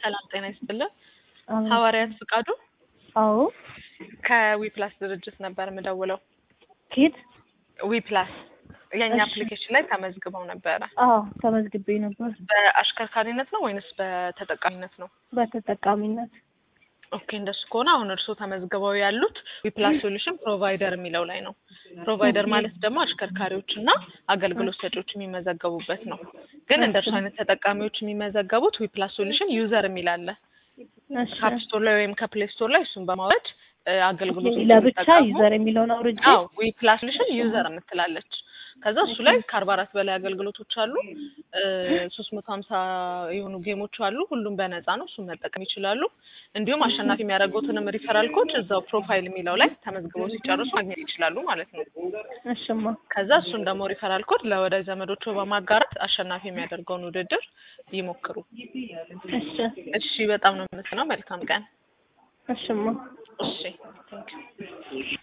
ሰላም ጤና ይስጥልን። አዎ ሐዋርያት ፍቃዱ አዎ ከዊፕላስ ድርጅት ነበር የምደውለው። ኬት ዊፕላስ የእኛ እሺ። አፕሊኬሽን ላይ ተመዝግበው ነበረ። አዎ ተመዝግቤ ነበር በአሽከርካሪነት ነው ወይንስ በተጠቃሚነት ነው? በተጠቃሚነት ኦኬ እንደሱ ከሆነ አሁን እርስዎ ተመዝግበው ያሉት ዊፕላስ ሶሉሽን ፕሮቫይደር የሚለው ላይ ነው። ፕሮቫይደር ማለት ደግሞ አሽከርካሪዎች እና አገልግሎት ሰጪዎች የሚመዘገቡበት ነው። ግን እንደ እርሱ አይነት ተጠቃሚዎች የሚመዘገቡት ዊፕላስ ሶሉሽን ዩዘር የሚል አለ። እሺ ከአፕ ስቶር ላይ ወይም ከፕሌይ ስቶር ላይ እሱን በማውረድ እ፣ አገልግሎት ለብቻ ዩዘር የሚለውን አውርጄ አዎ ዊፕላስ ሶሉሽን ዩዘር የምትላለች። ከዛ እሱ ላይ ከአርባ አራት በላይ አገልግሎቶች አሉ። ሶስት መቶ ሀምሳ የሆኑ ጌሞች አሉ። ሁሉም በነፃ ነው። እሱን መጠቀም ይችላሉ። እንዲሁም አሸናፊ የሚያደርጉትንም ሪፈራል ኮድ እዛው ፕሮፋይል የሚለው ላይ ተመዝግበው ሲጨርሱ ማግኘት ይችላሉ ማለት ነው። እሽማ ከዛ እሱን ደግሞ ሪፈራል ኮድ ለወዳጅ ዘመዶቹ በማጋራት አሸናፊ የሚያደርገውን ውድድር ይሞክሩ። እሺ እሺ፣ በጣም ነው የምትነው። መልካም ቀን። እሽማ እሺ ቴንክ ዩ